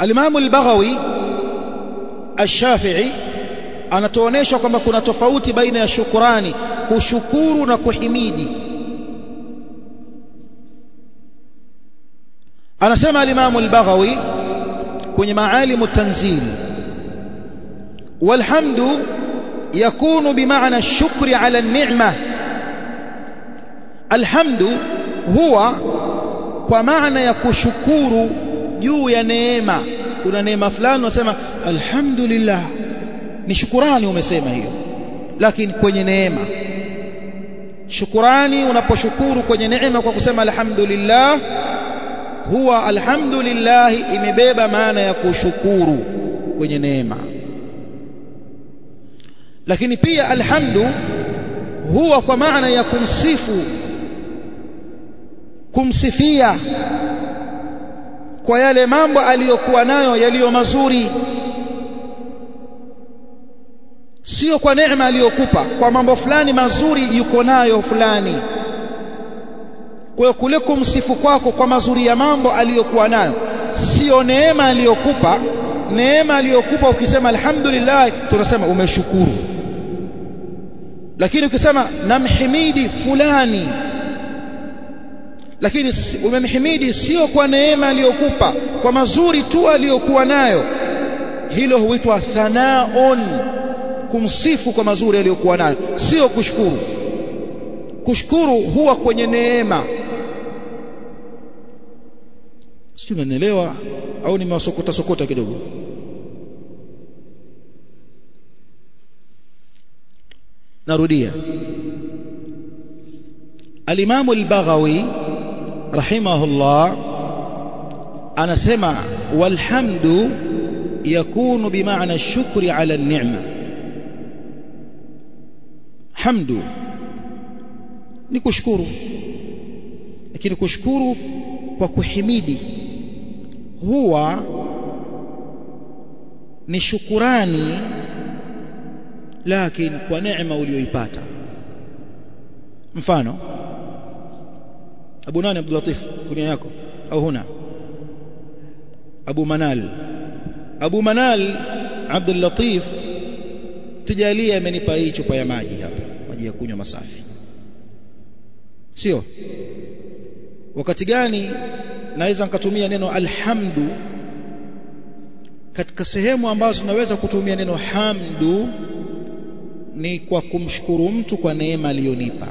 Al-Imam al-Baghawi Ash-Shafi'i anatuonesha kwamba kuna tofauti baina ya shukurani kushukuru na kuhimidi anasema al-Imam al-Baghawi kwenye maalimu tanzil walhamdu yakunu bimaana ash-shukri ala an-ni'ma alhamdu huwa kwa maana ya kushukuru juu ya neema kuna neema fulani unasema alhamdulillah ni shukurani umesema hiyo lakini kwenye neema shukurani unaposhukuru kwenye neema kwa kusema alhamdulillah huwa alhamdulillah imebeba maana ya kushukuru kwenye neema lakini pia alhamdu huwa kwa maana ya kumsifu kumsifia kwa yale mambo aliyokuwa nayo yaliyo mazuri sio kwa neema aliyokupa kwa mambo fulani mazuri yuko nayo fulani kwa hiyo kule kumsifu kwako kwa mazuri ya mambo aliyokuwa nayo sio neema aliyokupa neema aliyokupa ukisema alhamdulillah tunasema umeshukuru lakini ukisema namhimidi fulani lakini umemhimidi sio kwa neema aliyokupa kwa mazuri tu aliyokuwa nayo hilo huitwa thanaun kumsifu kwa mazuri aliyokuwa nayo sio kushukuru kushukuru huwa kwenye neema sio unanielewa au nimewasokota sokota kidogo narudia al-Imam al-Baghawi rahimahullah anasema walhamdu yakunu bimaana shukri ala an-ni'ma hamdu ni kushukuru lakini kushukuru kwa kuhimidi huwa ni shukurani lakini kwa neema uliyoipata mfano Abu nani Abdul Latif kunia yako au huna Abu Manal Abu Manal Abdul Latif tujalie amenipa hii chupa ya maji hapa maji ya kunywa masafi sio wakati gani naweza nikatumia neno alhamdu katika sehemu ambazo naweza kutumia neno hamdu ni kwa kumshukuru mtu kwa neema aliyonipa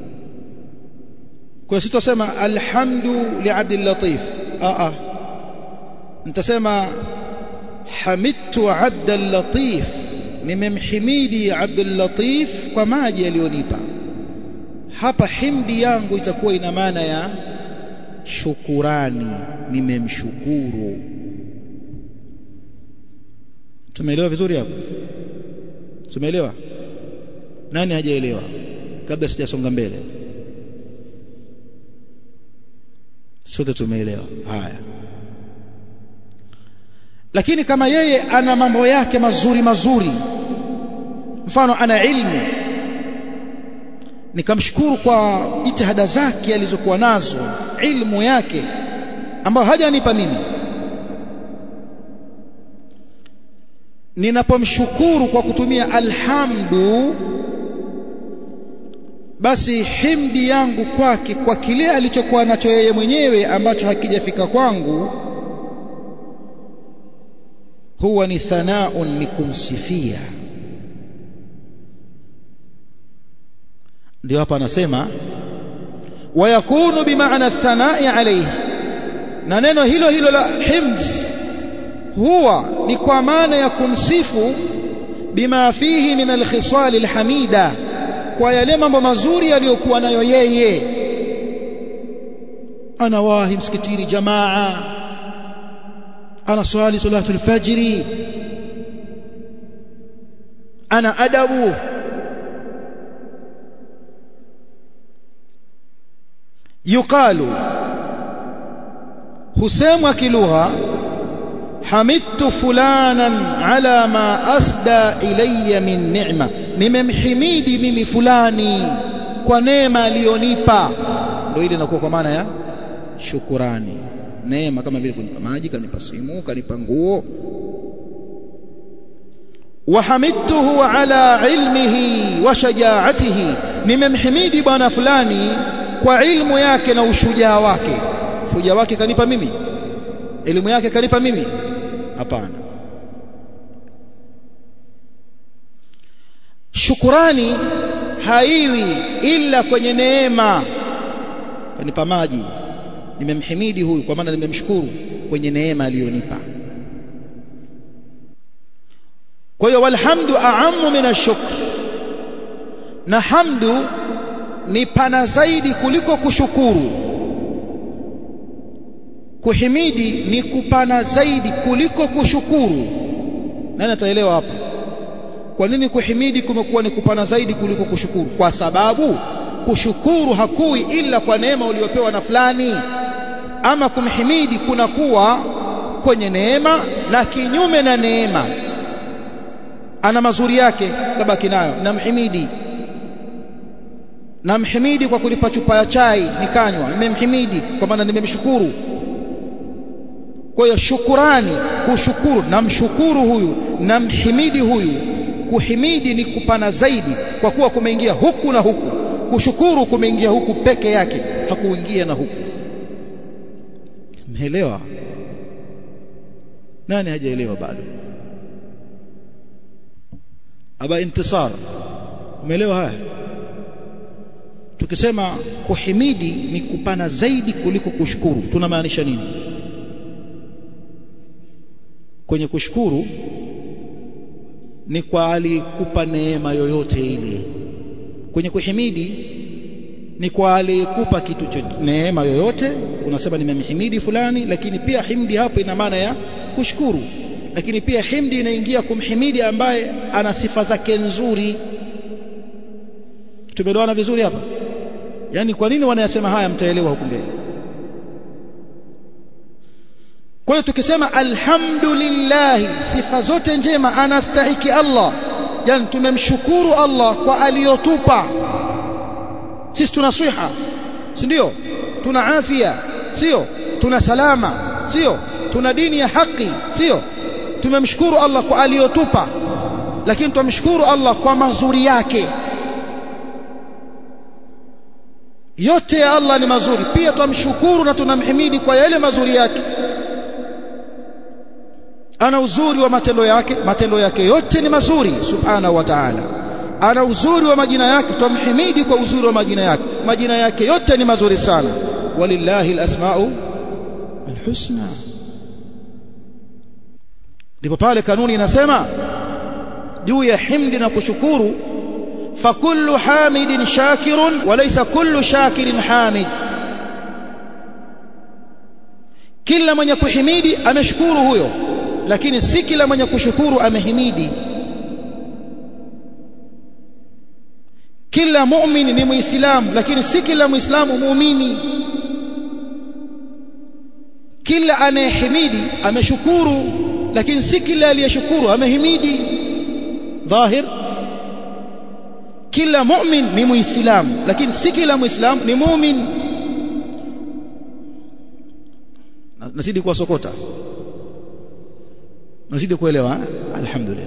kwa sitosema alhamdu li Abdul Latif a a nitasema hamidtu Abdul Latif nimemhimidi Abdul Latif kwa maji aliyonipa hapa himdi yangu itakuwa ina maana ya shukurani nimemshukuru tumeelewa vizuri hapo tumeelewa nani hajaelewa kabla sijasonga mbele sote tumeelewa haya lakini kama yeye ana mambo yake mazuri mazuri mfano ana ilmu nikamshukuru kwa jitihada zake alizokuwa nazo ilmu yake ambayo hajanipa mimi ninapomshukuru kwa kutumia alhamdu basi himdi yangu kwake kwa kile alichokuwa nacho yeye mwenyewe ambacho hakijafika kwangu huwa ni thanaun ni kumsifia ndio hapa anasema wayakunu bimaana thanai alayhi na neno hilo hilo la himd huwa ni kwa maana ya kumsifu bima fihi min alkhisal alhamida kwa yale mambo mazuri aliyokuwa nayo yeye anawahi msikitini jamaa ana swali salatul fajri ana adabu yuqalu husemwa kilugha hamidtu fulanan ala ma asda ilayya min ni'ma nimemhimidi mimi fulani kwa neema aliyonipa ndio ile inakuwa kwa maana ya shukurani neema kama vile kunipa maji kanipa simu kanipa nguo wahamidtuhu ala ilmihi wa shajaatihi nimemhimidi bwana fulani kwa ilmu yake na ushujaa wake ushujaa wake kanipa mimi elimu yake kanipa mimi hapana shukurani haiwi ila kwenye neema kanipa maji nimemhimidi huyu kwa maana nimemshukuru kwenye neema aliyonipa kwa hiyo walhamdu a'ammu min ash-shukr na hamdu ni pana zaidi kuliko kushukuru kuhimidi ni kupana zaidi kuliko kushukuru nani ataelewa hapa kwa nini kuhimidi kumekuwa ni kupana zaidi kuliko kushukuru kwa sababu kushukuru hakui ila kwa neema uliyopewa na fulani ama kumhimidi kunakuwa kwenye neema na kinyume na neema ana mazuri yake kabaki nayo namhimidi namhimidi kwa kunipa chupa ya chai nikanywa nimemhimidi kwa maana nimemshukuru kwa hiyo shukurani kushukuru namshukuru huyu namhimidi huyu kuhimidi ni kupana zaidi kwa kuwa kumeingia huku na huku kushukuru kumeingia huku peke yake hakuingia na huku mmeelewa nani hajaelewa bado aba intisar umeelewa haya tukisema kuhimidi ni kupana zaidi kuliko kushukuru tunamaanisha nini kwenye kushukuru ni kwa alikupa neema yoyote ile kwenye kuhimidi ni kwa aliyekupa kitu cha neema yoyote unasema nimemhimidi fulani lakini pia himdi hapo ina maana ya kushukuru lakini pia himdi inaingia kumhimidi ambaye ana sifa zake nzuri tumeelewana vizuri hapa yani kwa nini wanayasema haya mtaelewa huku mbele kwa hiyo tukisema alhamdulillah sifa zote njema anastahiki Allah yani tumemshukuru Allah kwa aliyotupa sisi tuna swiha si ndio tuna afya sio tuna salama sio tuna dini ya haki sio tumemshukuru Allah kwa aliyotupa lakini tumshukuru Allah kwa mazuri yake yote ya Allah ni mazuri pia tumshukuru na tunamhimidi kwa yale mazuri yake ana uzuri wa matendo yake matendo yake yote ni mazuri subhanahu wa ta'ala ana uzuri wa majina yake tumhimidi kwa uzuri wa majina yake majina yake yote ni mazuri sana walillahi alasmau alhusna ndipo pale kanuni inasema juu ya himdi na kushukuru fakullu hamidin shakirun walaysa kullu shakirin hamid kila mwenye kuhimidi ameshukuru huyo lakini si kila mwenye kushukuru amehimidi kila muumini ni muislamu lakini si kila muislamu muumini kila anayehimidi ameshukuru lakini si kila aliyeshukuru amehimidi dhahir kila mu'min ni muislamu lakini si kila muislamu ni mu'min nazidi kuwasokota nazidi kuelewa alhamdulillah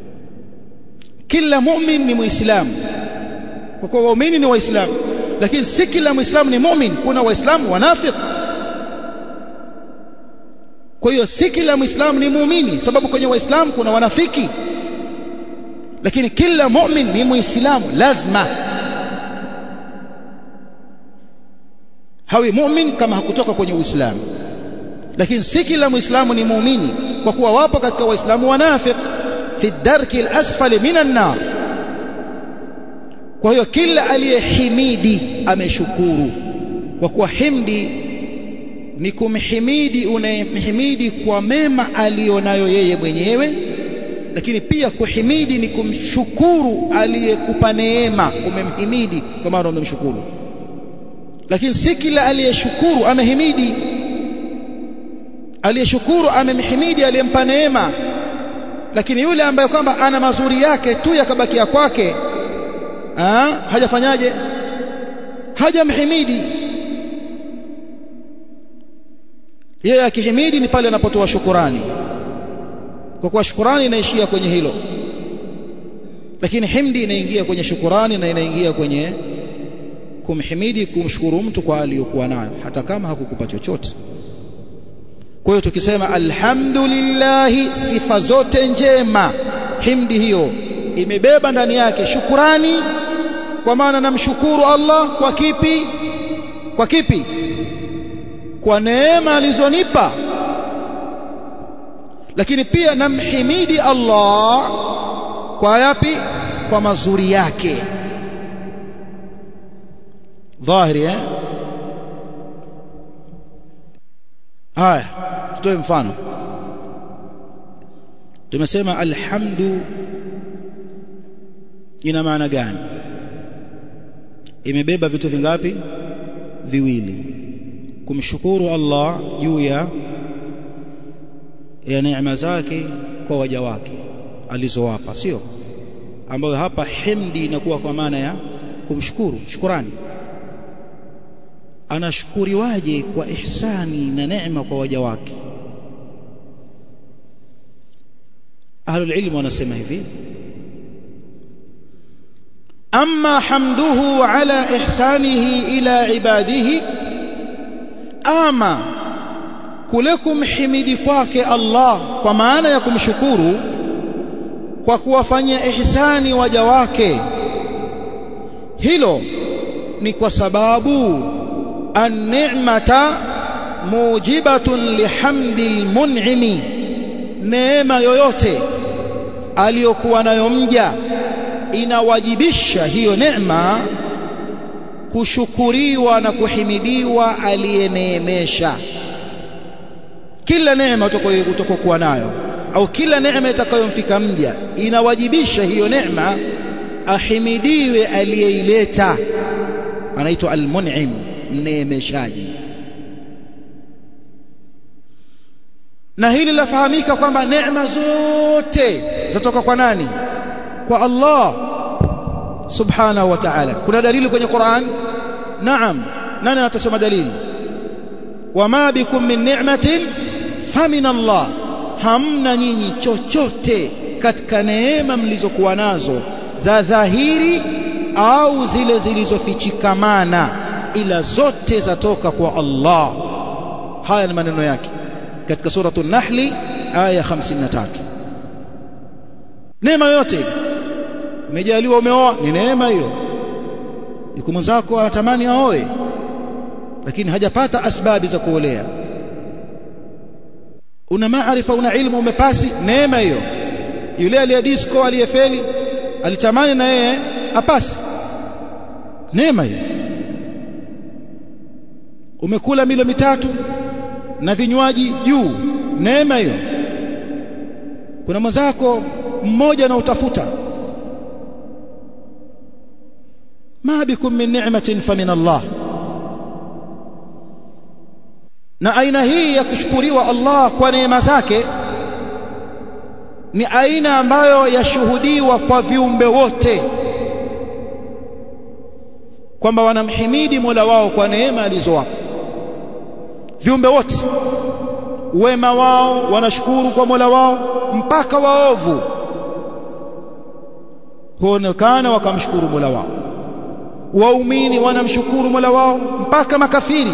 kila mu'min ni muislamu kwa kuwa waumini ni waislamu lakini si kila muislamu ni mu'min kuna waislamu wanafiq kwa hiyo si kila muislamu ni muumini sababu kwenye waislamu kuna wanafiki lakini kila mu'min ni muislamu lazima hawi mu'min kama hakutoka kwenye uislamu lakini si kila muislamu ni muumini kwa kuwa wapo katika waislamu wanafiq fi darki al-asfali minan nar kwa hiyo kila aliyehimidi ameshukuru kwa kuwa himdi ni kumhimidi unayemhimidi kwa mema aliyonayo yeye mwenyewe lakini pia kuhimidi ni kumshukuru aliyekupa neema umemhimidi kwa maana umemshukuru lakini si kila aliyeshukuru amehimidi aliyeshukuru amemhimidi aliyempa neema lakini yule ambaye kwamba ana mazuri yake tu yakabakia kwake hajafanyaje hajamhimidi yeye akihimidi ni pale anapotoa shukurani kwa kuwa shukurani inaishia kwenye hilo lakini himdi inaingia kwenye shukurani na inaingia kwenye kumhimidi kumshukuru mtu kwa aliyokuwa nayo hata kama hakukupa chochote kwa hiyo tukisema alhamdulillah sifa zote njema himdi hiyo imebeba ndani yake shukurani kwa maana namshukuru Allah kwa kipi kwa kipi kwa neema alizonipa lakini pia namhimidi Allah kwa yapi kwa mazuri yake dhahiri eh haya tutoe mfano tumesema alhamdu ina maana gani imebeba vitu vingapi viwili kumshukuru Allah juu ya ya neema zake kwa waja wake alizowapa sio ambayo hapa himdi inakuwa kwa maana ya kumshukuru shukurani anashukuriwaje kwa ihsani na neema kwa waja wake ahlul ilmu wanasema hivi amma hamduhu ala ihsanihi ila ibadihi ama kule kumhimidi kwake Allah kwa maana ya kumshukuru kwa kuwafanyia ihsani waja wake hilo ni kwa sababu an-ni'mata mujibatun lihamdil mun'imi neema yoyote aliyokuwa nayo mja inawajibisha hiyo neema kushukuriwa na kuhimidiwa aliyeneemesha kila neema utakayokuwa nayo au kila neema itakayomfika mja inawajibisha hiyo neema ahimidiwe aliyeileta anaitwa almun'im mneemeshaji na hili lafahamika kwamba neema zote zatoka kwa nani kwa Allah subhanahu wa ta'ala kuna dalili kwenye Qur'an naam nani atasoma dalili wama bikum min ni'matin famin Allah hamna nyinyi chochote katika neema mlizokuwa nazo za dhahiri au zile zilizofichikamana ila zote zatoka kwa Allah haya ni maneno yake katika suratul nahli aya 53 neema yote umejaliwa umeoa ni neema hiyo yuko mwenzako anatamani aoe lakini hajapata asbabi za kuolea una maarifa una ilmu umepasi neema hiyo yule aliyedisco aliyefeli alitamani na yeye apasi neema hiyo umekula milo mitatu na vinywaji juu neema hiyo kuna mwenzako mmoja na utafuta ma bikum min ni'matin famin Allah na aina hii ya kushukuriwa Allah kwa neema zake ni aina ambayo yashuhudiwa kwa viumbe wote kwamba wanamhimidi Mola wao kwa neema alizowapa viumbe wote wema wao wanashukuru kwa Mola wao mpaka waovu huonekana wakamshukuru Mola wao waumini wanamshukuru Mola wao mpaka makafiri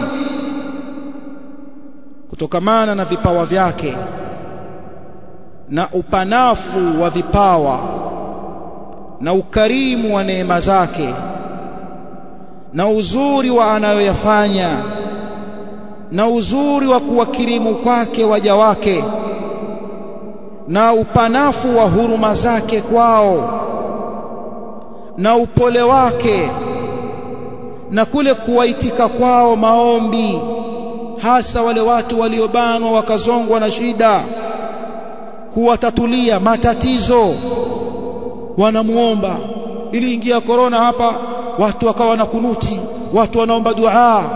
kutokamana na vipawa vyake na upanafu wa vipawa na ukarimu wa neema zake na uzuri wa anayoyafanya na uzuri wa kuwakirimu kwake waja wake na upanafu wa huruma zake kwao na upole wake na kule kuwaitika kwao maombi hasa wale watu waliobanwa wakazongwa na shida kuwatatulia matatizo wanamuomba iliingia korona hapa watu wakawa na kunuti watu wanaomba dua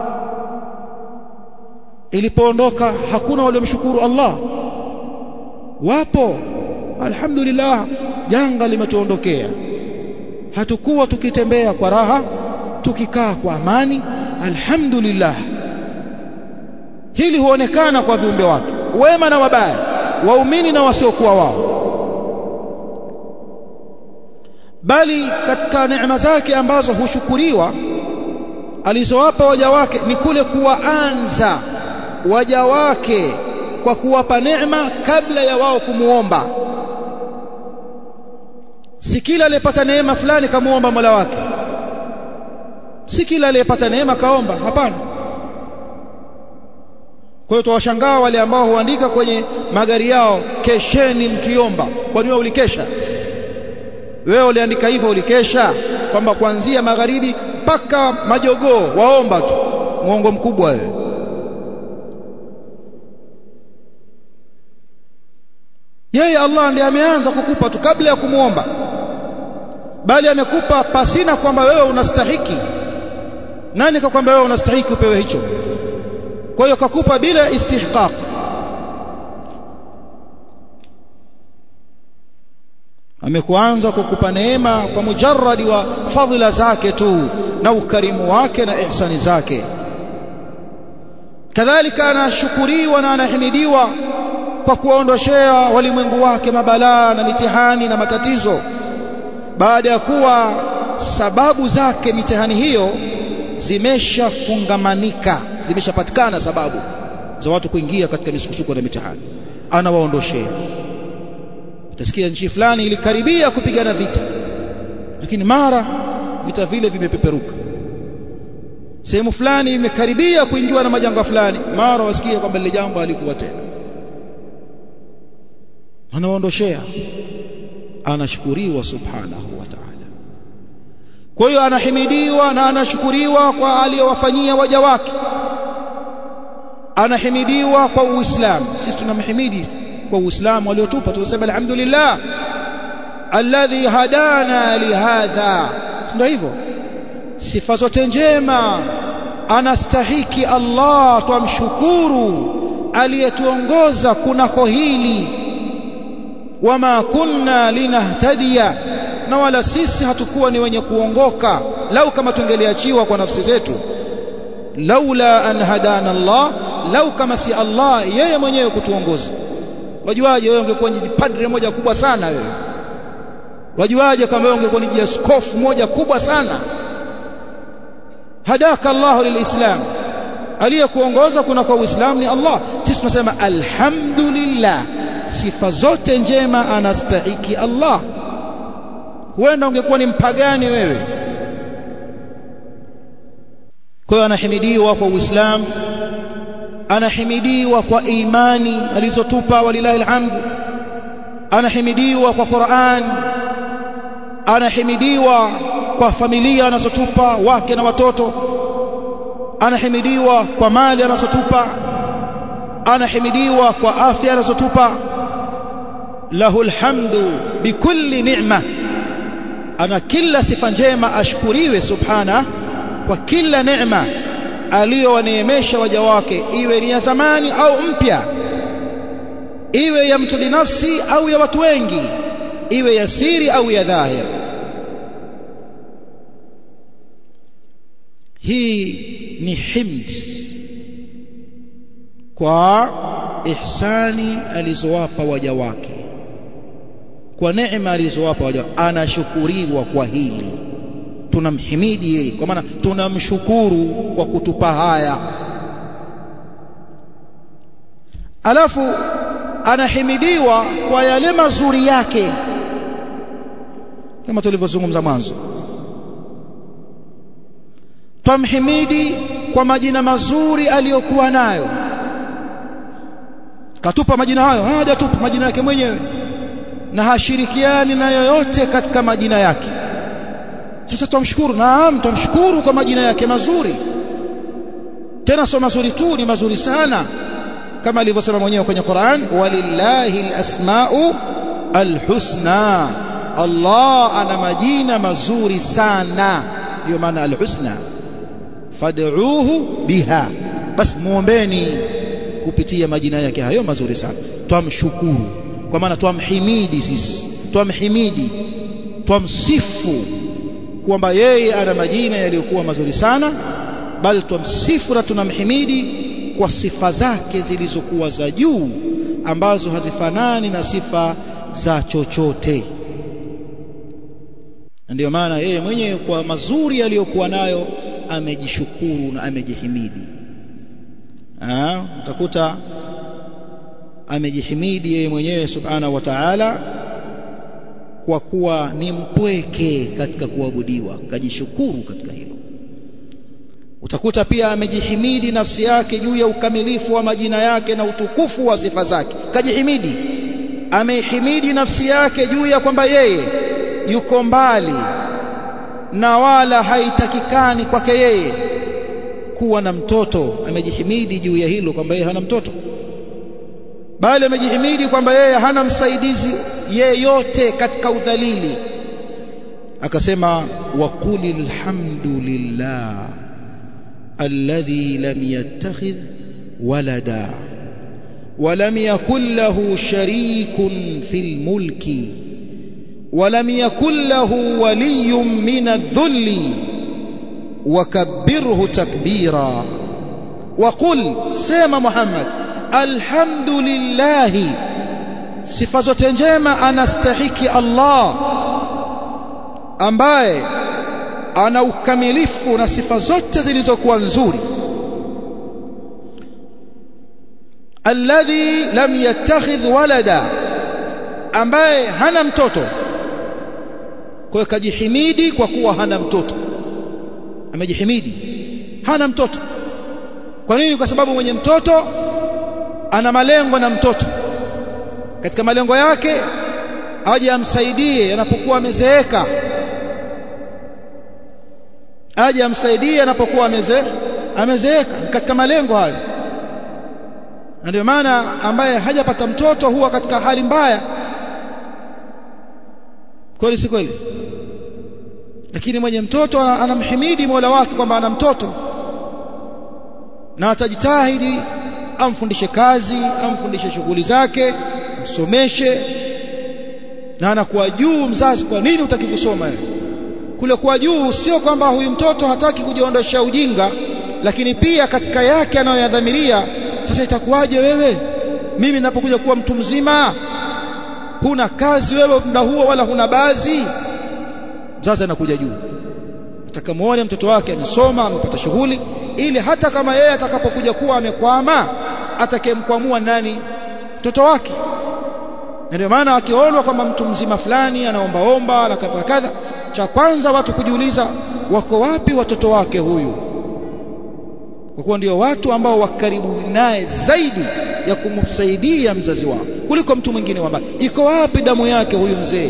ilipoondoka hakuna waliomshukuru Allah wapo alhamdulillah janga limetuondokea hatukuwa tukitembea kwa raha tukikaa kwa amani alhamdulillah hili huonekana kwa viumbe wake wema na wabaya waumini na wasiokuwa wao bali katika neema zake ambazo hushukuriwa alizowapa waja wake ni kule kuwaanza waja wake kwa kuwapa neema kabla ya wao kumuomba si kila aliyepata neema fulani kamuomba Mola wake si kila aliyepata neema kaomba hapana kwa hiyo tuwashangaa wale ambao huandika kwenye magari yao kesheni mkiomba kwani wewe ulikesha wewe uliandika hivyo ulikesha kwamba kuanzia magharibi mpaka majogoo waomba tu muongo mkubwa wewe yeye Allah ndiye ameanza kukupa tu kabla ya kumuomba bali amekupa pasina kwamba wewe unastahiki nani kakwamba wewe unastahiki upewe hicho kwa hiyo kakupa bila istihqaq amekuanza kukupa neema kwa mujarradi wa fadhila zake tu na ukarimu wake na ihsani zake kadhalika anashukuriwa na anahimidiwa kwa kuwaondoshea walimwengu wake mabalaa na mitihani na matatizo baada ya kuwa sababu zake mitihani hiyo zimeshafungamanika zimeshapatikana sababu za watu kuingia katika misukosuko na mitihani anawaondoshea utasikia nchi fulani ilikaribia kupigana vita lakini mara vita vile vimepeperuka sehemu fulani imekaribia kuingiwa na majanga fulani mara wasikia kwamba lile jambo halikuwa tena anawaondoshea anashukuriwa subhanahu wa ta'ala kwa hiyo anahimidiwa na anashukuriwa kwa aliyowafanyia waja wake anahimidiwa kwa uislamu sisi tunamhimidi kwa uislamu aliotupa tunasema alhamdulillah alladhi hadana lihadha ndio hivyo sifa zote njema anastahiki Allah twamshukuru aliyetuongoza kunako hili wama kunna linahtadiya na wala sisi hatukuwa ni wenye kuongoka lau kama tungeliachiwa kwa nafsi zetu laula an hadana Allah lau kama si Allah yeye mwenyewe kutuongoza wajuaje wewe ungekuwa ni padre moja kubwa sana wewe wajuaje kama wewe ungekuwa ni askofu moja kubwa sana hadaka Allah lilislam aliyekuongoza kuna kwa uislamu ni Allah sisi tunasema alhamdulillah sifa zote njema anastahiki Allah huenda ungekuwa ni mpagani wewe kwa hiyo anahimidiwa kwa uislamu anahimidiwa kwa imani alizotupa walilahi alhamdu anahimidiwa kwa Qur'an anahimidiwa kwa familia anazotupa wake na watoto anahimidiwa kwa mali anazotupa anahimidiwa kwa afya anazotupa lahu alhamdu bikulli ni'ma ana kila sifa njema ashkuriwe subhana kwa kila neema aliyowaneemesha waja wake iwe ni ya zamani au mpya iwe ya mtu binafsi au ya watu wengi iwe ya siri au ya dhahir hii ni himd kwa ihsani alizowapa waja wake kwa neema alizowapa waja anashukuriwa kwa hili tunamhimidi yeye kwa maana tunamshukuru kwa kutupa haya alafu anahimidiwa kwa yale mazuri yake kama tulivyozungumza mwanzo twamhimidi kwa majina mazuri aliyokuwa nayo katupa majina hayo hajatupa majina yake mwenyewe na hashirikiani na yoyote katika majina yake sasa tumshukuru naam tumshukuru kwa majina yake mazuri tena sio mazuri tu ni mazuri sana kama alivyosema mwenyewe kwenye Qur'an walillahi alasmau alhusna Allah ana majina mazuri sana ndio maana alhusna fad'uuhu biha bas muombeni kupitia majina yake hayo mazuri sana twamshukuru kwa maana twamhimidi sisi twamhimidi twamsifu kwamba yeye ana majina yaliyokuwa mazuri sana bali twamsifu na tunamhimidi kwa sifa zake zilizokuwa za juu ambazo hazifanani na sifa za chochote ndio maana yeye mwenyewe kwa mazuri aliyokuwa nayo amejishukuru na amejihimidi ah utakuta amejihimidi yeye mwenyewe subhanahu wa ta'ala kwa kuwa ni mpweke katika kuabudiwa kajishukuru katika hilo utakuta pia amejihimidi nafsi yake juu ya ukamilifu wa majina yake na utukufu wa sifa zake kajihimidi ameihimidi nafsi yake juu ya kwamba yeye yuko mbali na wala haitakikani kwake yeye kuwa na mtoto amejihimidi juu ya hilo kwamba yeye hana mtoto bali amejihimidi kwamba yeye hana msaidizi yeyote katika udhalili akasema waqulil hamdulillah alladhi lam yattakhidh walada ولم يكن له شريك في الملك ولم يكن له ولي من الذل وكبره تكبيرا وقل سيما محمد الحمد لله sifa zote njema anastahiki Allah ambaye ana ukamilifu na sifa zote zilizokuwa nzuri alladhi lam yattakhidh walada ambaye hana mtoto kwa hiyo kajihimidi kwa kuwa hana mtoto amejihimidi hana mtoto kwa nini kwa sababu mwenye mtoto ana malengo na mtoto katika malengo yake aje amsaidie anapokuwa amezeeka aje amsaidie anapokuwa ameze amezeeka katika malengo hayo na ndio maana ambaye hajapata mtoto huwa katika hali mbaya kweli si kweli lakini mwenye mtoto anamhimidi Mola wake kwamba ana mtoto na atajitahidi amfundishe kazi amfundishe shughuli zake msomeshe na anakuwa juu mzazi kwa nini utaki kusoma wewe kule kuwa juu sio kwamba huyu mtoto hataki kujiondosha ujinga lakini pia katika yake anayoyadhamiria sasa itakuwaje wewe mimi ninapokuja kuwa mtu mzima huna kazi wewe muda huo wala huna bazi mzazi anakuja juu atakamuone mtoto wake amesoma amepata shughuli ili hata kama yeye atakapokuja kuwa amekwama atakayemkwamua nani mtoto wake na ndio maana akionwa kwamba mtu mzima fulani anaombaomba na kadha kadha cha kwanza watu kujiuliza wako wapi watoto wake huyu kwa kuwa ndio watu ambao wakaribu naye zaidi ya kumsaidia mzazi wao kuliko mtu mwingine wa mbali iko wapi damu yake huyu mzee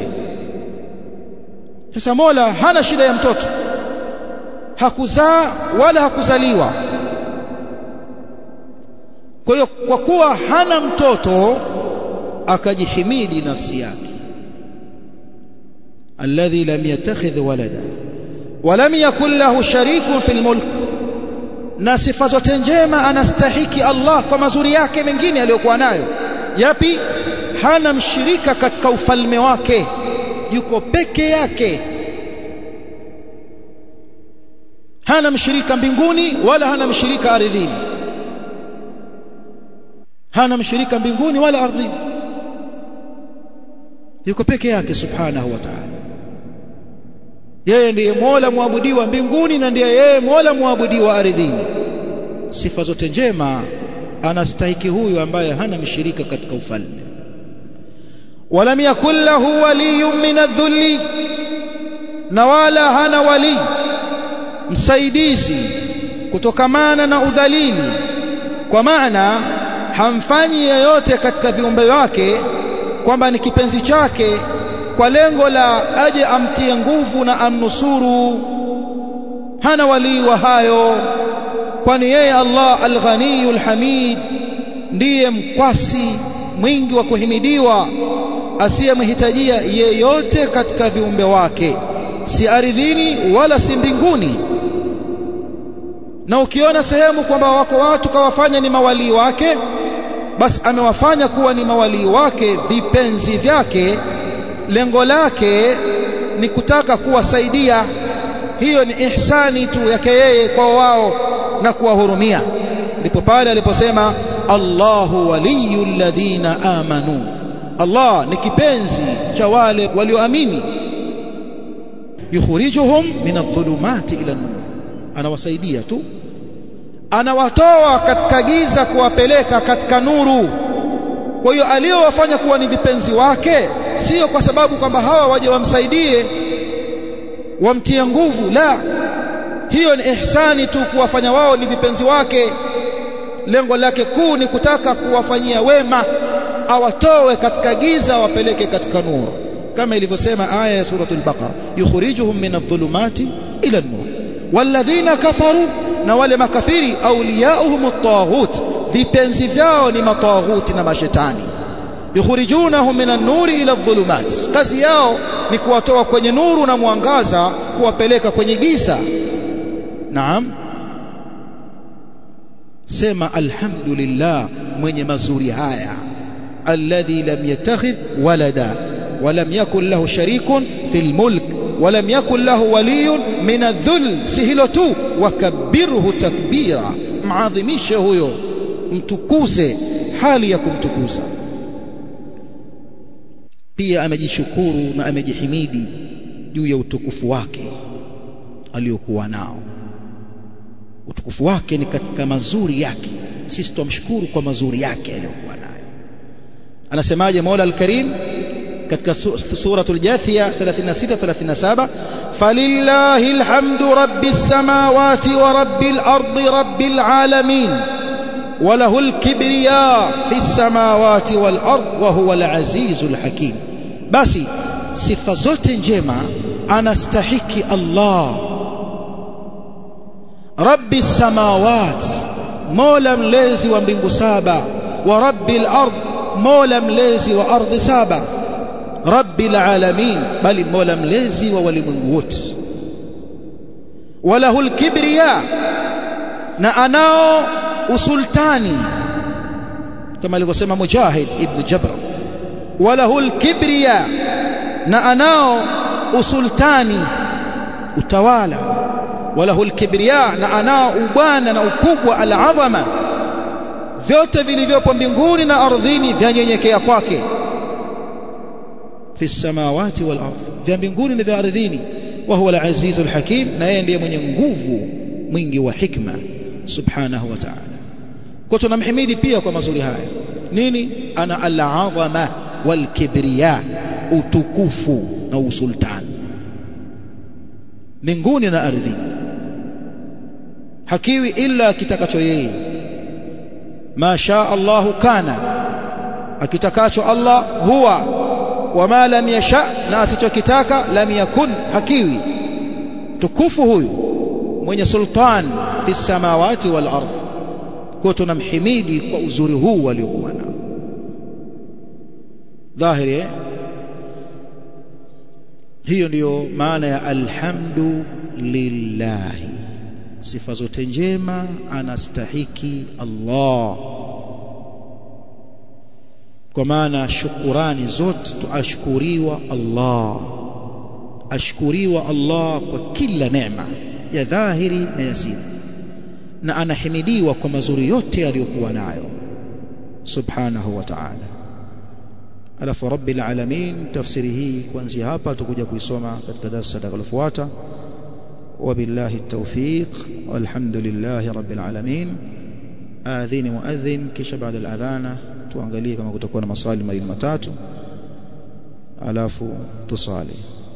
sasa Mola hana shida ya mtoto hakuzaa wala hakuzaliwa kwa hiyo kwa kuwa hana mtoto akajihimidi nafsi yake alladhi lam yattakhidh walada walam yakul lahu sharikun fil mulk na sifa zote njema anastahiki Allah kwa mazuri yake mengine aliyokuwa nayo yapi hana mshirika katika ufalme wake yuko peke yake hana mshirika mbinguni wala hana mshirika ardhini hana mshirika mbinguni wala ardhini yuko peke yake subhanahu wa ta'ala yeye ndiye Mola muabudiwa mbinguni na ndiye yeye Mola muabudiwa ardhini sifa zote njema anastahiki huyu ambaye hana mshirika katika ufalme walam yakul lahu waliyyun min adh-dhulli na wala hana wali msaidizi kutokamana na udhalili kwa maana hamfanyi yeyote katika viumbe wake kwamba ni kipenzi chake kwa lengo la aje amtie nguvu na amnusuru hana walii wa hayo kwani yeye Allah al-Ghaniyul Hamid ndiye mkwasi mwingi wa kuhimidiwa asiyemhitajia yeyote katika viumbe wake si ardhini wala si mbinguni na ukiona sehemu kwamba wako watu kawafanya ni mawalii wake basi amewafanya kuwa ni mawalii wake vipenzi vyake lengo lake ni kutaka kuwasaidia hiyo ni ihsani tu yake yeye kwa wao na kuwahurumia ndipo pale aliposema Allahu waliyul ladhina amanu Allah ni kipenzi cha wale walioamini yukhrijuhum min adh-dhulumati ila an-nur anawasaidia tu anawatoa katika giza kuwapeleka katika nuru kwa hiyo aliyowafanya kuwa ni vipenzi wake sio kwa sababu kwamba hawa waje wamsaidie wamtie nguvu la hiyo ni ihsani tu kuwafanya wao ni vipenzi wake lengo lake kuu ni kutaka kuwafanyia wema awatoe katika giza wapeleke katika nuru kama ilivyosema aya ya suratul baqara yukhrijuhum min adh-dhulumati ila an-nur walladhina kafaru na wale makafiri awliyauhum at-taghut vipenzi vyao ni mataghuti na mashetani yukhrijunahum min an-nuri ila adh-dhulumat kazi yao ni kuwatoa kwenye nuru na mwangaza kuwapeleka kwenye giza naam sema alhamdulillah mwenye mazuri haya alladhi lam yattakhidh walada ولم يكن له شريك في الملك ولم يكن له ولي من الذل سهله tu wakabirhu takbira maadhimishe huyo mtukuze hali ya kumtukuza pia amejishukuru na amejihimidi juu ya utukufu wake aliyokuwa nao utukufu wake ni katika mazuri yake sisi tumshukuru kwa mazuri yake aliyokuwa nayo anasemaje Mola al-Karim katika suratul Jathia 36 37 falillahi alhamdu rabbis samawati wa rabbil ardi rabbil alamin وله الكبرياء في السماوات والارض وهو العزيز الحكيم basi sifa zote njema anastahiki Allah rabbi samawat mola mlezi wa mbingu saba wa rabbil ard mola mlezi wa ardhi saba rabbil alamin bali mola mlezi wa walimwengu wote walahul kibriya na anao usultani kama alivyosema mujahid ibn jabr walahul kibriya na anao usultani utawala walahul kibriya na anao ubwana na ukubwa alazama vyote vilivyopo mbinguni na ardhini vyanyenyekea kwake fi samawati wal ardh vya mbinguni na vya ardhini wa huwa al-aziz al-hakim na yeye ndiye mwenye nguvu mwingi wa hikma subhanahu wa ta'ala kwa tunamhimidi pia kwa mazuri haya nini ana al-azama wal kibriya utukufu na usultani mbinguni na ardhini hakiwi illa kitakacho yeye ma shaa Allahu kana akitakacho Allah huwa wama lam yasha na asichokitaka lam yakun hakiwi tukufu huyu mwenye sultan fi samawati wal ardh kwa tunamhimidi kwa uzuri huu aliokuwa nao dhahiri eh? hiyo ndiyo maana ya alhamdu lillahi sifa zote njema anastahiki Allah kwa maana shukurani zote tuashkuriwa Allah ashkuriwa Allah kwa kila neema ya dhahiri na ya siri na anahimidiwa kwa mazuri yote aliyokuwa nayo subhanahu wa ta'ala alafu rabbil alamin tafsiri hii kuanzia hapa tutakuja kuisoma katika darasa litakalofuata وبالله التوفيق والحمد لله رب العالمين آذين مؤذن kisha baada al-adhana tuangalie kama kutakuwa na maswali mawili matatu alafu tusali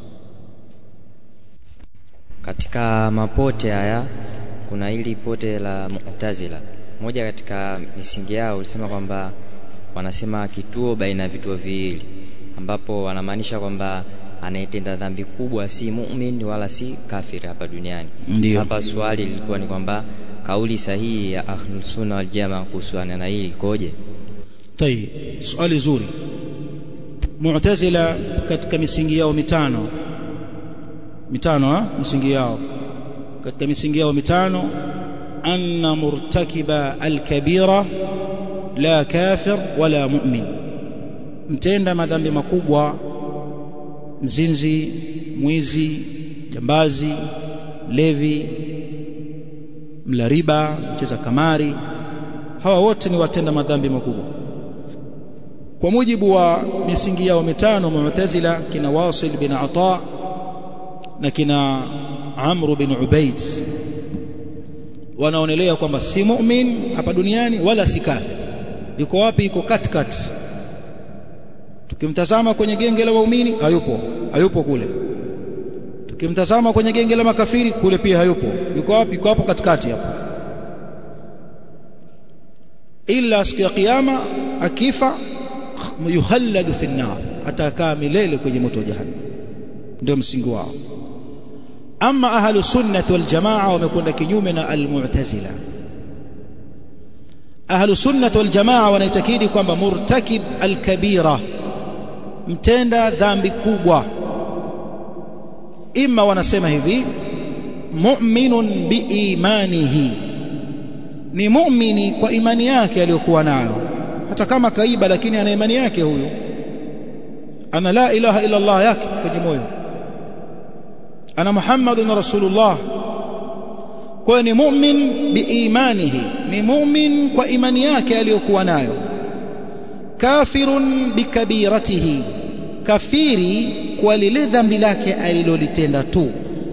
katika mapote haya kuna hili pote la Mu'tazila moja katika misingi yao ulisema kwamba wanasema kituo baina ya vituo viwili ambapo wanamaanisha kwamba anayetenda dhambi kubwa si muumini wala si kafiri hapa duniani. Ndiyo. Hapa swali lilikuwa ni kwamba kauli sahihi ya Ahlus Sunna wal Jamaa kuhusiana na hili ikoje? طيب swali zuri Mu'tazila katika misingi yao mitano mitano ha? misingi yao katika misingi yao mitano anna murtakiba alkabira la kafir wala mu'min mtenda madhambi makubwa mzinzi mwizi jambazi levi mla riba mcheza kamari hawa wote ni watenda madhambi makubwa kwa mujibu wa misingi yao mitano mu'tazila kina Wasil bin Ata na kina Amr bin Ubaid wanaonelea kwamba si mu'min hapa duniani wala si kafir yuko wapi yuko katikati tukimtazama kwenye genge la waumini hayupo hayupo kule tukimtazama kwenye genge la makafiri kule pia hayupo yuko wapi yuko hapo katikati hapo illa siku ya kiyama akifa yuhalladu fi nar atakaa milele kwenye moto wa jahannam ndio msingi wao ama ahlu sunnah wal jamaa wamekwenda kinyume na al-mu'tazila ahlu sunnah wal jamaa wanaitakidi kwamba murtakib al-kabira mtenda dhambi kubwa imma wanasema hivi mu'minun biimanihi ni muumini kwa imani yake aliyokuwa nayo hata kama kaiba lakini ana imani yake huyu ana la ilaha illa Allah yake kwenye moyo ana Muhammadun Rasulullah kwa ni mu'min biimanihi ni mu'min kwa imani yake aliyokuwa nayo kafirun bikabiratihi kafiri kwa lile dhambi lake alilolitenda tu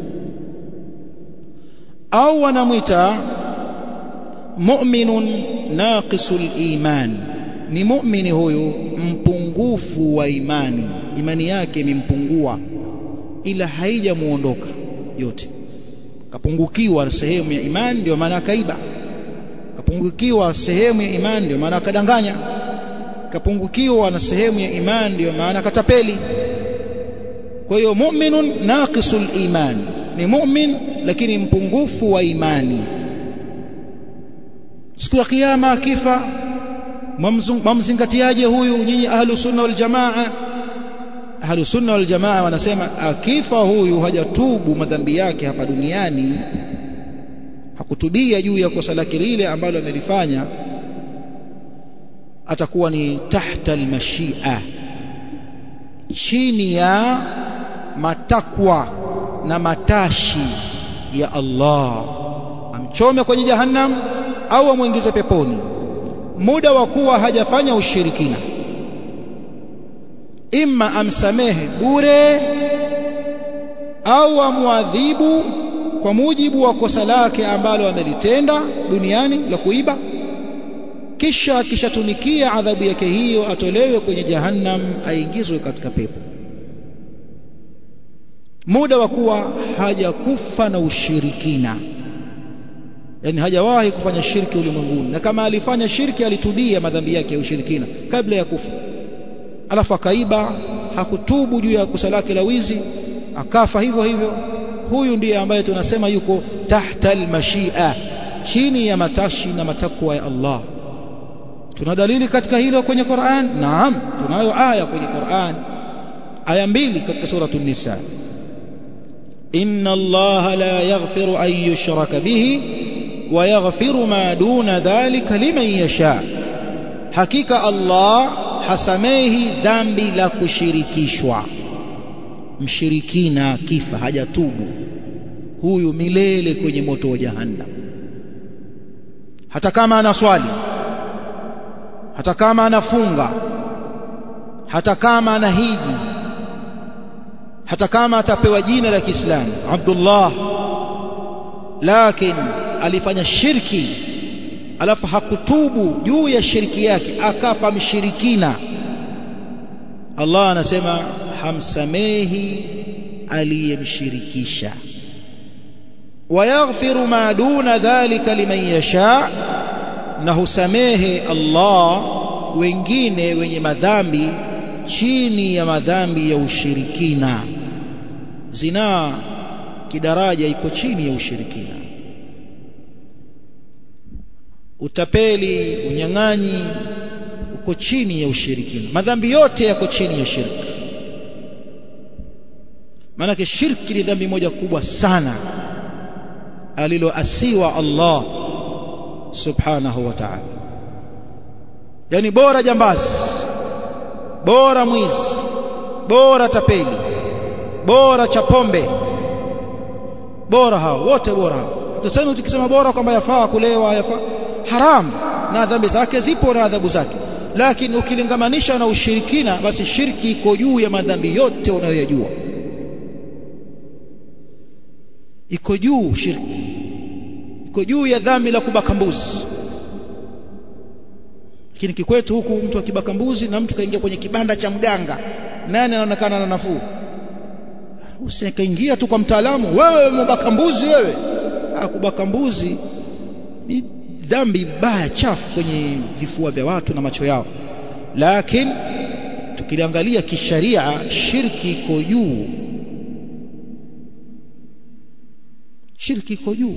au wanamwita mu'minun naqisul iman ni mu'mini huyu mpungufu wa imani imani yake imempungua ila haijamuondoka yote kapungukiwa sehemu ya imani ndio maana akaiba kapungukiwa sehemu ya imani ndio maana akadanganya kapungukiwa na sehemu ya imani ndio maana katapeli kwa hiyo mu'minun naqisul iman ni mu'min lakini mpungufu wa imani siku ya kiyama akifa mamzingatiaje huyu nyinyi ahlu sunna wal jamaa ahlu sunna wal jamaa wanasema akifa huyu hajatubu madhambi yake hapa duniani hakutubia juu ya kosa lake lile ambalo amelifanya atakuwa ni tahta almashia chini ya matakwa na matashi ya Allah amchome kwenye jahannam au amwingize peponi muda wa kuwa hajafanya ushirikina imma amsamehe bure au amwadhibu kwa mujibu wa kosa lake ambalo amelitenda duniani la kuiba kisha akishatumikia adhabu yake hiyo atolewe kwenye jahannam aingizwe katika pepo muda wa kuwa hajakufa na ushirikina yani hajawahi kufanya shirki ulimwenguni na kama alifanya shirki alitubia madhambi yake ya ushirikina kabla ya kufa alafu akaiba hakutubu juu ya kosa lake la wizi akafa hivyo hivyo huyu ndiye ambaye tunasema yuko tahta almashia chini ya matashi na matakwa ya Allah tuna dalili katika hilo kwenye Qur'an naam tunayo aya kwenye Qur'an aya mbili katika suratul nisa inna allaha la yaghfiru an yushraka bihi wa yaghfiru ma duna dhalika liman yasha hakika Allah hasamehi dhambi la kushirikishwa mshirikina kifa hajatubu huyu milele kwenye moto wa jahannam hata kama anaswali hata kama anafunga hata kama anahiji hata kama atapewa jina la Kiislamu Abdullah lakini alifanya shirki alafu hakutubu juu ya shirki yake akafa mshirikina Allah anasema hamsamehi aliyemshirikisha wayaghfiru ma duna dhalika liman yasha na husamehe Allah wengine wenye madhambi chini ya madhambi ya ushirikina zinaa kidaraja iko chini ya ushirikina utapeli unyang'anyi uko chini ya ushirikina madhambi yote yako chini ya shirki maanake shirki ni dhambi moja kubwa sana aliloasiwa Allah subhanahu wa ta'ala yani bora jambazi bora mwizi bora tapeli bora cha pombe bora hao wote bora hao tuseme tukisema bora kwamba yafaa kulewa yafaa haram na dhambi zake zipo na adhabu zake lakini ukilingamanisha na ushirikina basi shirki iko juu ya madhambi yote unayoyajua iko juu shirki iko juu ya dhambi la kubaka mbuzi lakini kikwetu huku mtu akibaka mbuzi na mtu kaingia kwenye kibanda cha mganga nani anaonekana na nafuu usikaingia tu kwa mtaalamu wewe mbaka mbuzi wewe kubaka mbuzi ni dhambi baya chafu kwenye vifua vya watu na macho yao lakini tukiliangalia kisharia shirki iko juu shirki iko juu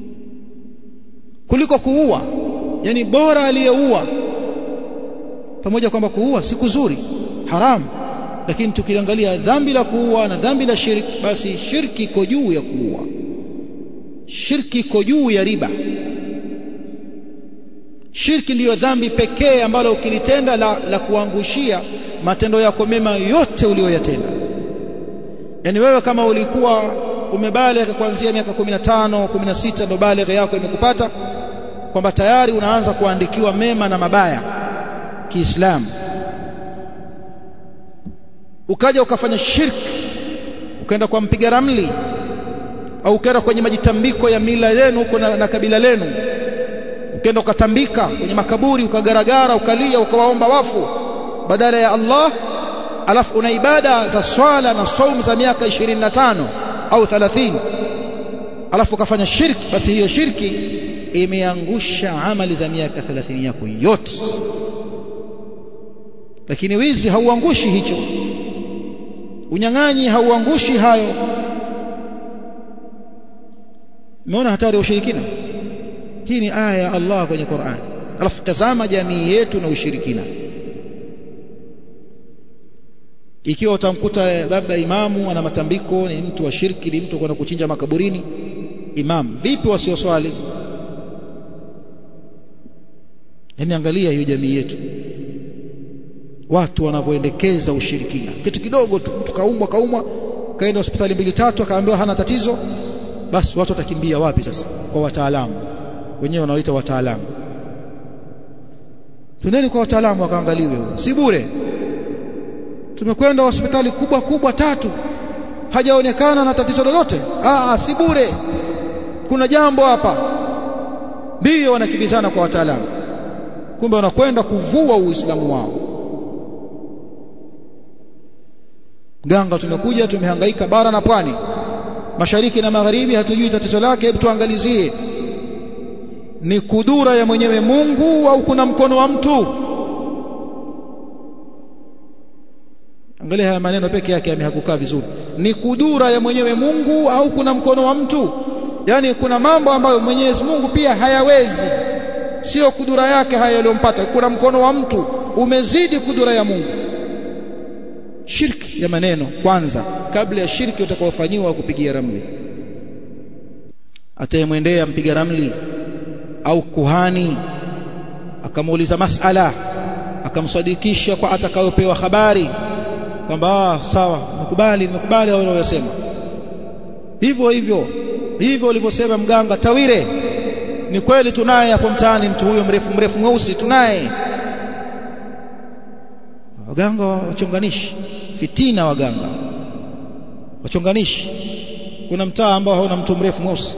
kuliko kuua yani bora aliyeua pamoja kwamba kuua si kuzuri haramu lakini tukiliangalia dhambi la kuua na dhambi la shirki basi shirki iko juu ya kuua shirki iko juu ya riba shirki ndiyo dhambi pekee ambalo ukilitenda la, la kuangushia matendo yako mema yote uliyoyatenda yani wewe kama ulikuwa umebaligha kuanzia miaka 15 16 ndo baligha yako imekupata kwamba tayari unaanza kuandikiwa mema na mabaya Kiislamu ukaja ukafanya shirki ukaenda kwa mpiga ramli au ukaenda kwenye majitambiko ya mila yenu huko na, na kabila lenu ukaenda ukatambika kwenye makaburi ukagaragara ukalia ukawaomba wafu badala ya Allah alafu una ibada za swala na saumu za miaka 25 au 30 alafu ukafanya shirki basi hiyo shirki imeangusha amali za miaka 30 yako yote lakini wizi hauangushi hicho unyang'anyi hauangushi hayo umeona hatari ya ushirikina hii ni aya ya Allah kwenye Qur'an alafu tazama jamii yetu na ushirikina ikiwa utamkuta labda imamu ana matambiko ni mtu wa shirki ni mtu kwenda kuchinja makaburini imam vipi wasioswali yani angalia hiyo jamii yetu watu wanavyoendekeza ushirikina kitu kidogo tu mtu kaumwa kaumwa kaenda hospitali mbili tatu akaambiwa hana tatizo basi watu watakimbia wapi sasa kwa wataalamu wenyewe wanaoita wataalamu twendeni kwa wataalamu wakaangaliwe si bure tumekwenda hospitali kubwa kubwa tatu hajaonekana na tatizo lolote ah si bure kuna jambo hapa ndio wanakimbizana kwa wataalamu kumbe wanakwenda kuvua uislamu wao ganga tumekuja tumehangaika bara na pwani mashariki na magharibi hatujui tatizo lake hebu tuangalizie ni kudura ya mwenyewe Mungu au kuna mkono wa mtu angalia haya maneno peke yake yamehakukaa vizuri ni kudura ya mwenyewe Mungu au kuna mkono wa mtu yani kuna mambo ambayo Mwenyezi Mungu pia hayawezi sio kudura yake haya yaliyompata kuna mkono wa mtu umezidi kudura ya Mungu shirki ya maneno kwanza kabla ya shirki utakaofanyiwa kupigia ramli atayemwendea mpiga ramli au kuhani akamuuliza masala akamsadikisha kwa atakayopewa habari kwamba ah, sawa nimekubali nimekubali au unayosema hivyo hivyo hivyo ulivyosema mganga tawire ni kweli tunaye hapo mtaani mtu huyo mrefu mrefu mweusi tunaye waganga wachonganishi fitina waganga wachonganishi kuna mtaa ambao hauna mtu mrefu mweusi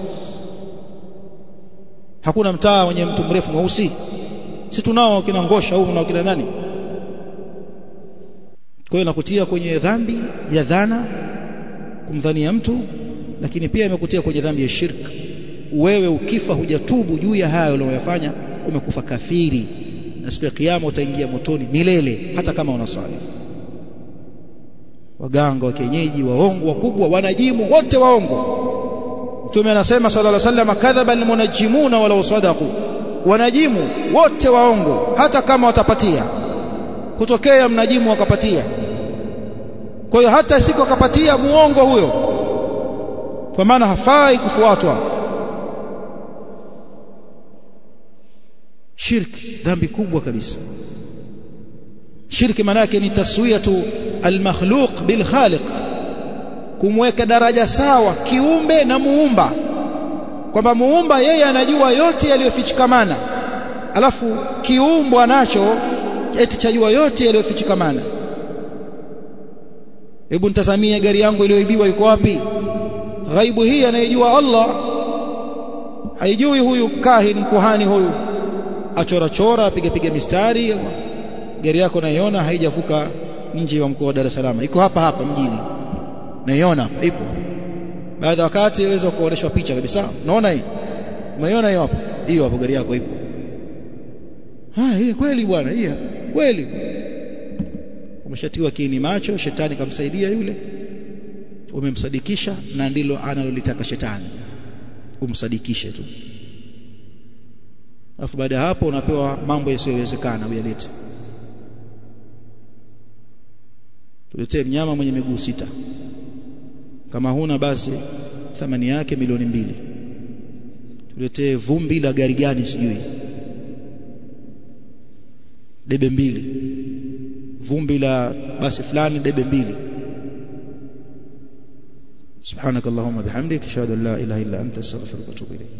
hakuna mtaa wenye mtu mrefu mweusi si tunao kina ngosha huko na kina nani kwa hiyo nakutia kwenye dhambi ya dhana kumdhania mtu lakini pia imekutia kwenye dhambi ya shirk wewe ukifa hujatubu juu ya hayo uliyofanya umekufa kafiri na siku ya kiyama utaingia motoni milele hata kama unasali waganga wa kienyeji waongo wakubwa wanajimu wote waongo Mtume anasema sallallahu alaihi wasallam kadhaba almunajimuna walau sadaqu wanajimu wote waongo hata kama watapatia kutokea mnajimu wakapatia kwa hiyo hata siku akapatia muongo huyo kwa maana hafai kufuatwa shirki dhambi kubwa kabisa shirki maana yake ni taswiyatu almakhluq bil khaliq kumweka daraja sawa kiumbe na muumba kwamba muumba yeye anajua yote yaliyofichikamana alafu kiumbwa nacho eti chajua yote yaliyofichikamana hebu nitazamie gari yangu iliyoibiwa iko wapi ghaibu hii anayejua Allah haijui huyu kahin kuhani huyu achora chora apige piga mistari gari yako naiona haijavuka nje wa mkoa wa Dar es Salaam iko hapa hapa mjini naiona ipo baada wakati iweza kuonyeshwa picha kabisa unaona hii umeiona hiyo hapo hiyo hapo gari yako ipo ah hii kweli bwana hii kweli umeshatiwa kiini macho shetani kamsaidia yule umemsadikisha na ndilo analolitaka shetani umsadikishe tu alafu baada ya hapo unapewa mambo yasiyowezekana uyalete tuletee mnyama mwenye miguu sita kama huna basi thamani yake milioni mbili tuletee vumbi la gari gani sijui debe mbili vumbi la basi fulani debe mbili سبحانك اللهم بحمدك اشهد ان لا اله الا انت استغفرك واتوب اليك